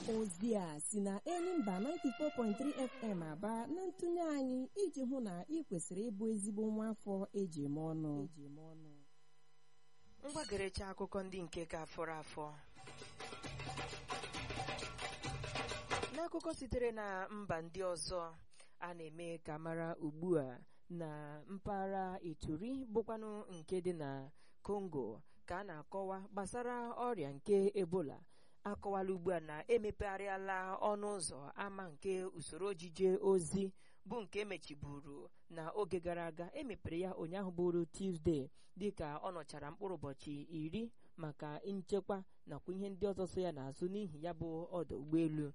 ozi a si na Enyimba 94.3 FM aba na ntụnye anyị iji hụ na ị kwesịrị ịbụ ezigbo nwa afọ eji eme ọnụ mgbagerecha akụkọ ndị nke ka fọrọ afọ n'akụkọ sitere na mba ndị ọzọ a na-eme ka mara ugbu a na mpaghara ituri bụkwanụ nke dị na Congo ka a na-akọwa gbasara ọrịa nke ebola akọwala ugbu a na emepegharịala ọnụ ụzọ ama nke usoro ojije ozi bụ nke emechiburu na oge gara aga emepere ya ụnyaahụ bụrụ Tuesday dịka ọ nọchara mkpụrụ ụbọchị iri maka nchekwa nakwa ihe ndị ọzọ so ya n'azụ n'ihi ya bụ ọdụ ụgbọelu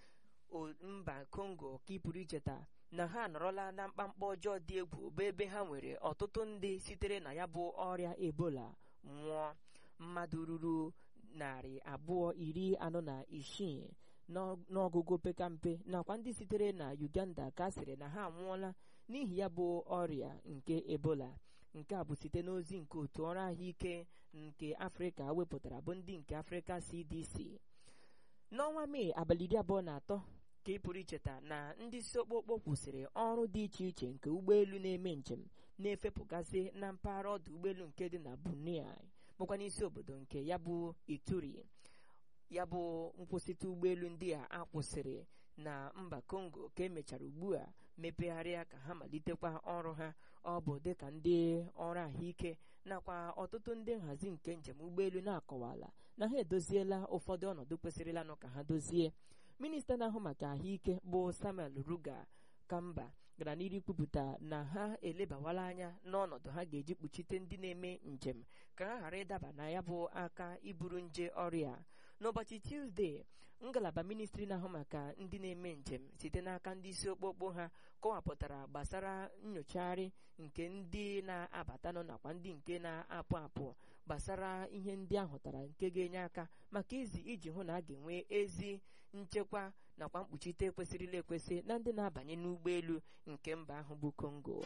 mba Congo ka ị pụrụ icheta na ha anọrọla na mkpamkpa ọjọọ dị egwu bụ ebe ha nwere ọtụtụ ndị sitere na ya bụ ọrịa ebola nwụọ mmadụ ruru narị abụọ iri anọ na isii n'ọgụgụ pekampe nakwa ndị sitere na Uganda ka a sịrị na ha anwụọla n'ihi ya bụ ọrịa nke ebola nke a bụ site n'ozi nke otu ọrụ ahụike nke Afrịka wepụtara bụ ndị nke Afrịka CDC n'ọnwa Mee abalị iri abụọ na atọ ka ị pụrụ icheta na ndị isi okpokpo kwụsịrị ọrụ dị iche iche nke ụgbọelu na-eme njem na-efepụgasị na mpaghara ọdụ ụgbọelu nke dị na Bunia bụkwa n'isi obodo nke ya bụ Ituri ya bụ nkwụsịtụ ụgbọelu ndị a akwụsịrị na mba Congo ka emechara ugbu a mepegharịa ka ha malitekwa ọrụ ha ọ bụ dịka ndị ọrụ ahụike nakwa ọtụtụ ndị nhazi nke njem ụgbọelu na-akọwala na ha edoziela ụfọdụ ọnọdụ kwesịrịlanụ ka ha dozie minista na-ahụ maka ahụike bụ Samuel Ruga Kamba gara n'iru kwupụta na ha elebawala anya n'ọnọdụ ha ga-eji kpuchite ndị na-eme njem ka ha ghara ịdaba na ya bụ aka iburu nje ọrịa n'ụbọchị Tuesday ngalaba ministri na-ahụ maka ndị na-eme njem site n'aka ndị isi okpokpo ha kọwapụtara gbasara nyochagharị nke ndị na-abatanụ nakwa ndị nke na-apụ apụ gbasara ihe ndị ahụtara nke ga-enye aka maka izi iji hụ na a ga-enwe ezi nchekwa nakwa mkpuchite kwesịrịla ekwesị na ndị na-abanye n'ụgbọelu nke mba ahụ bụ Congo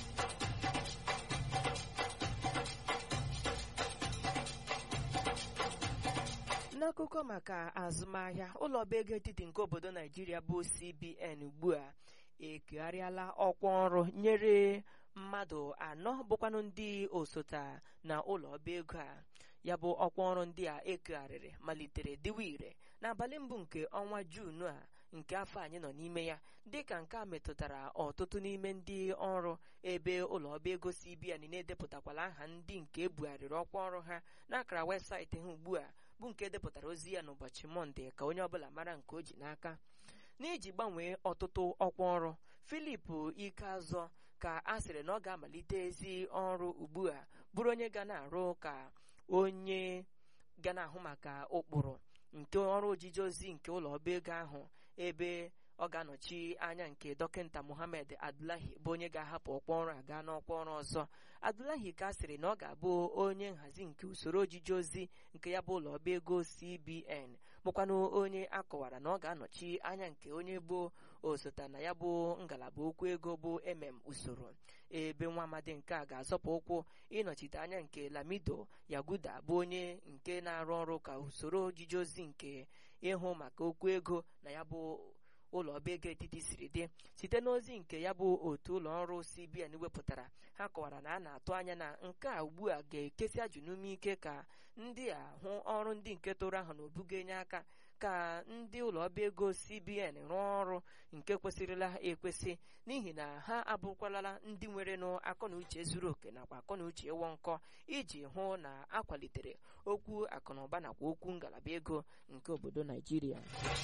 n'akụkọ maka azụmahịa ụlọ ọba ego etiti nke obodo Naijiria bụ CBN ugbu a ekegharịala ọkwa ọrụ nyere mmadụ anọ bụkwanụ ndị osota na ụlọ ọba ego a ya bụ ọkwa ọrụ ndị a ekegharịrị malitere dịwa ire n'abalị mbụ nke ọnwa Juun a nke afọ anyị nọ n'ime ya dịka nke a metụtara ọtụtụ n'ime ndị ọrụ ebe ụlọ ọba ego CBN na-edepụtakwala aha ndị nke ebugharịrị ọkwa ọrụ ha n'akara webụsaịtị ha ugbu a bụ nke depụtara ozi ya n'ụbọchị mọnde ka onye ọbụla mara nke o ji n'aka n'iji gbanwee ọtụtụ ọkwa ọrụ Filip Ikeazọ ka a sịrị na ọ ga-amalite ezi ọrụ ugbu a bụrụ onye ga na-arụ ka onye ga na-ahụ maka ụkpụrụ nke ọrụ ojije ozi nke ụlọ ọba ego ahụ ebe ọ ga-anọchi anya nke dọkịta Mohammed Abdullahi bụ onye ga-ahapụ ọkwa ọrụ a gaa n'ọkwa ọrụ ọzọ Abdullahi ka sịrị na ọ ga-abụ onye nhazi nke usoro ojije ozi nke ya bụ ụlọ ọba ego CBN bụkwanụ onye akọwara na ọ ga-anọchi anya nke onye bụ osote na ya bụ ngalaba okwu ego bụ mm usoro ebe nwa amadi nke a ga-azọpụ ụkwụ ịnọchite anya nke Lamido Yaguda bụ onye nke na-arụ ọrụ ka usoro ojije ozi nke ịhụ maka okwu ego na ya bụ ụlọ ọba ego etiti siri dị site n'ozi nke ya bụ otu ụlọ ọrụ CBN wepụtara ha kọwara na a na-atụ anya na nke a ugbu a ga-ekesi ajụ n'ume ike ka ndị a hụ ọrụ ndị nke tụrụ ahụ na obuga-enye aka ka ndị ụlọ ọba ego CBN rụọ ọrụ nke kwesịrịla ekwesị n'ihi na ha abụkwalala ndị nwere n'akọnuche zuru oke nakwa akọnuche ịwọ nkọ iji hụ na akwalitere okwu akụnụba nakwa okwu ngalaba ego nke obodo Naijiria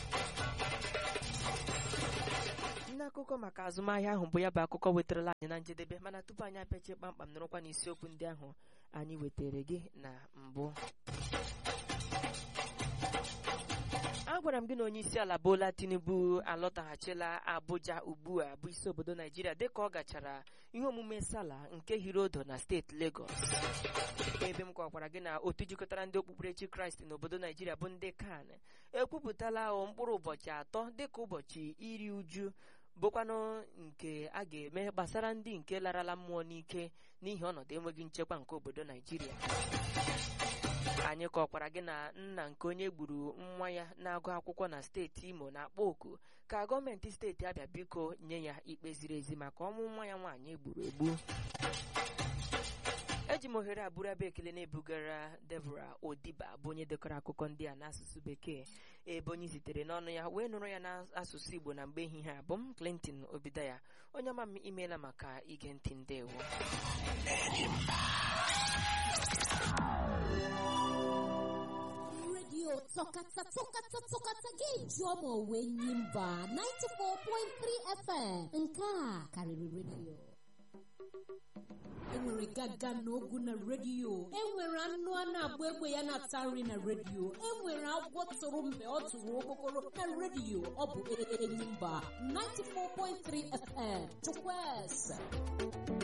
n'akụkọ maka azụmahịa ahụ bụ ya bụ akụkọ wetarala anyị na njedebe mana tupu anyị apịachie kpamkpam nọrọkwa n'isiokwu ndị ahụ anyị wetara gị na mbụ agwara m gị na onye isi ala Bola Tinubu alọtaghachila Abuja ugbu a bụ isi obodo Naijiria dịka ọ gachara ihe omume sala nke Hirodo na steeti Lagos ebe m kọkwara gị na otu jikọtara ndị okpukperechi Kraịst n'obodo Naijiria bụ ndị kan ekwupụtala mkpụrụ ụbọchị atọ dịka ụbọchị iri uju bụkwanụ nke a ga-eme gbasara ndị nke larala mmụọ n'ike n'ihi ọnọdụ enweghị nchekwa nke obodo Naijiria anyị kọkwara gị na nna nke onye gburu nwa ya na-agụ akwụkwọ na steeti imo na-akpọ oku ka gọọmenti steeti abịa biko nye ya ikpe ziri ezi maka ọnwụ nwa ya nwaanyị egburu egbu eji m ohere abụrụ ebe ekele na-ebugara Deborah Odiba bụ onye dekọrọ akụkọ ndị a n'asụsụ bekee ebe onye zitere n'ọnụ ya wee nụrụ ya n'asụsụ Igbo na mgbe ehihie abụ m Clinton Obidaya onye ọma m imeela maka ige ntị ndewo redio tọkata tọkata tọkata ga-eji ọma onwe nyi mba 94.3 FM nke a karịrị redio enwere gaga n'ogu na redio enwere anụ a na-agba egbe ya na-ata nri na redio enwere agwọ tụrụ mgbe ọ tụrụ okpokoro na redio ọ bụ enyi mba 94.3 FM chukwueze